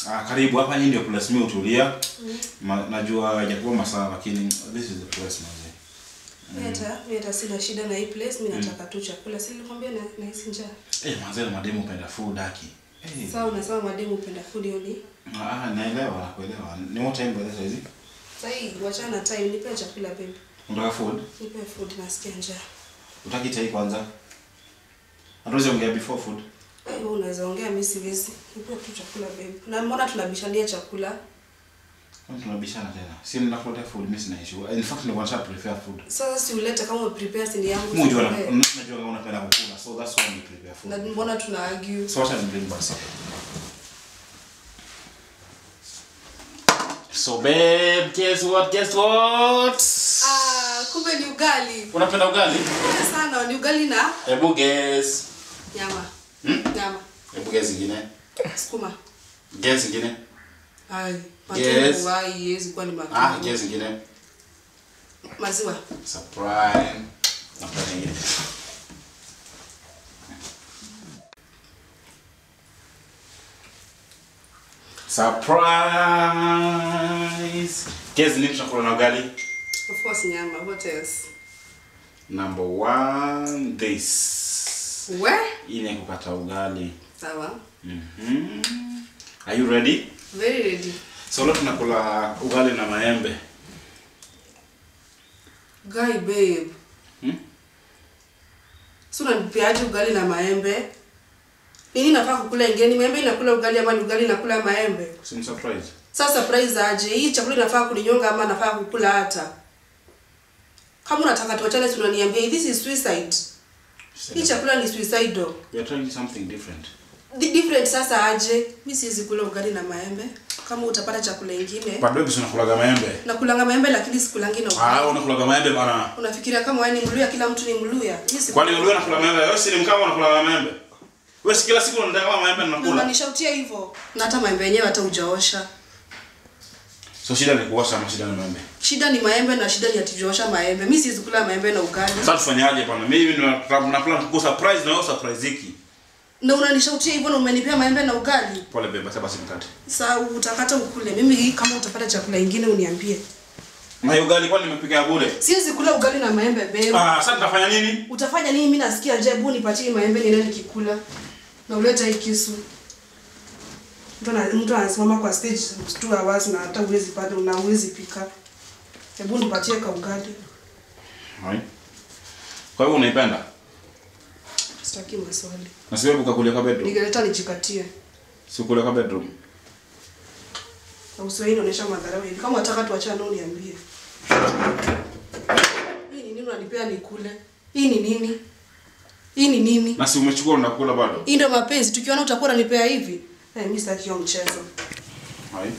Ah, karibu hapa hii ndio place mimi utulia. Ma, najua haijakuwa masaa lakini this is the place manze. Mimi hata mimi hata sina shida na hii place, mimi nataka tu chakula. Si nilikwambia na nahisi njaa. Eh, manze na mademu upenda food aki. Eh. Sasa unasema mademu upenda food hiyo ni. Ah, naelewa, nakuelewa. Ni what time by the hizi? Sasa hii wachana na time, nipe chakula babe. Unataka food? Nipe food nasikia njaa. Utaki chai kwanza? Hatuwezi ongea before food. Eh, wewe unaweza ongea mimi siwezi. Nipe tu chakula babe. Na mbona tunabishania chakula? Kwani tunabishana tena? Si ninakuletea food, mimi sina issue. In fact, nilikuwa nataka prepare food. Sasa si ulete kama umeprepare si ni yangu. Mimi unajua si na- uprepare. najua kama unapenda kukula, so that's why I prepare Na food. mbona tuna argue? So wacha nibring basi. So babe, guess what? Guess what? Ah, kumbe ni ugali. Unapenda ugali? Penda sana ni ugali na Hebu guess. nyama. Hmm? Nyama. Hebu guess ingine. Sukuma. Guess ingine. Ai, Yes. matumbo hai haiwezi kuwa ni Ah, matumbo. guess ingine. Maziwa. Surprise. Napenda ingine. Surprise. Guess nini tunakula na ugali? Of course nyama. What else? Number one, this. We? Hii ni kukata ugali. Sawa. Mhm. Are you ready? Very ready. So leo tunakula ugali na maembe. Guy babe. Hmm? Si unanipeaje ugali na maembe? Nini nafaa kukula ingeni? Maembe inakula ugali ama ni ugali inakula maembe? Si ni surprise. Sasa surprise aje? Hii chakula inafaa kuninyonga ama nafaa kukula hata? Kama unataka tuachane si unaniambia this is suicide. Hii chakula ni suicidal. We are trying something different. Di different sasa aje? Mimi siwezi kula ugali na maembe. Kama utapata chakula ingine. But baby, si unakulaga maembe? Nakulanga maembe lakini sikulangi na ugali. Ah, unakulaga maembe bana. Unafikiria kama wewe ni Mluya kila mtu ni Mluya? Mimi si Kwani wewe unakula maembe? Wewe si ni mkama unakula maembe? Wewe si kila siku unataka kama maembe Na ninakula. unanishautia hivyo. Na hata maembe yenyewe hata hujaosha. So shida ni kuosha ama shida ni maembe? Shida ni maembe na shida ni atijoosha maembe. Mimi siwezi kula maembe na ugali. Sasa tufanyaje bana? Mimi na plan ku surprise na wewe surprise hiki. Na unanishautia hivyo na umenipea maembe na ugali. Pole beba, sasa basi mkate. Sasa utakata ukule. Mimi hii kama utapata chakula ingine uniambie. Na hiyo ugali kwani nimepika ya bure? Siwezi kula ugali na maembe babe. Ah, sasa nitafanya nini? Utafanya nini? Mimi nasikia njaa, hebu nipatie maembe niende nikikula. Na uleta hii kisu. Mtu ana mtu anasimama kwa stage 2 hours na hata uwezi pata na uwezi pika. Hebu nipatie ka ugali. Hai. Kwa hivyo unaipenda? Sitaki maswali. Na siwewe ukakulia kwa bedroom. Ningeleta nijikatie. Si kulia kwa bedroom. Na usiwahi inaonyesha madharau hivi. Kama unataka tuachane nao niambie. Hii ni nini unanipea nikule? Hii ni nini? Hii ni nini? Na si umechukua unakula bado? Hii ndio mapenzi. Tukiona utakuwa unanipea hivi. Eh, mimi sitaki hiyo mchezo.